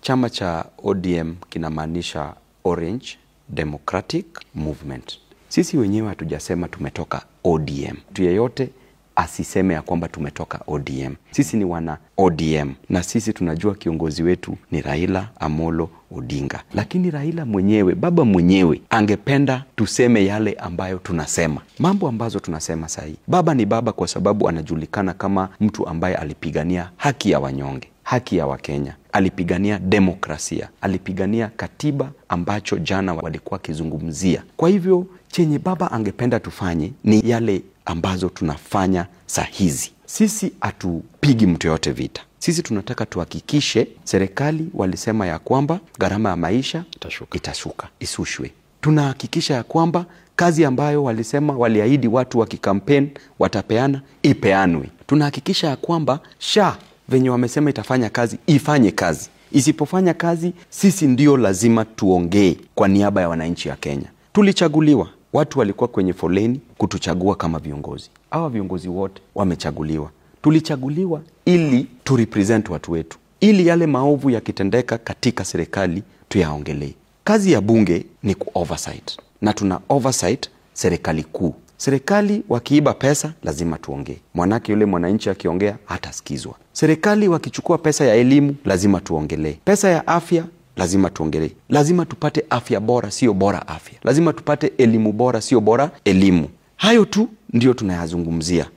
chama cha ODM kinamaanisha Orange Democratic Movement. Sisi wenyewe hatujasema tumetoka ODM. Mtu yeyote asiseme ya kwamba tumetoka ODM. Sisi ni wana ODM na sisi tunajua kiongozi wetu ni Raila Amolo Odinga, lakini Raila mwenyewe, baba mwenyewe, angependa tuseme yale ambayo tunasema, mambo ambazo tunasema sahii. Baba ni baba kwa sababu anajulikana kama mtu ambaye alipigania haki ya wanyonge, haki ya Wakenya, alipigania demokrasia, alipigania katiba ambacho jana walikuwa wakizungumzia. Kwa hivyo chenye baba angependa tufanye ni yale ambazo tunafanya saa hizi. Sisi hatupigi mtu yoyote vita. Sisi tunataka tuhakikishe serikali walisema ya kwamba gharama ya maisha Itashuka. itashuka, isushwe. Tunahakikisha ya kwamba kazi ambayo walisema waliahidi watu wa kikampeni watapeana ipeanwe. Tunahakikisha ya kwamba sha venye wamesema itafanya kazi ifanye kazi. Isipofanya kazi, sisi ndio lazima tuongee kwa niaba ya wananchi wa Kenya. Tulichaguliwa, watu walikuwa kwenye foleni kutuchagua kama viongozi. Hawa viongozi wote wamechaguliwa. Tulichaguliwa ili tu represent watu wetu, ili yale maovu yakitendeka katika serikali tuyaongelee. Kazi ya bunge ni ku oversight, na tuna oversight serikali kuu. Serikali wakiiba pesa lazima tuongee, mwanake yule mwananchi akiongea hatasikizwa. Serikali wakichukua pesa ya elimu lazima tuongelee. Pesa ya afya lazima tuongelee. Lazima tupate afya bora, sio bora afya. Lazima tupate elimu bora, sio bora elimu. Hayo tu ndio tunayazungumzia.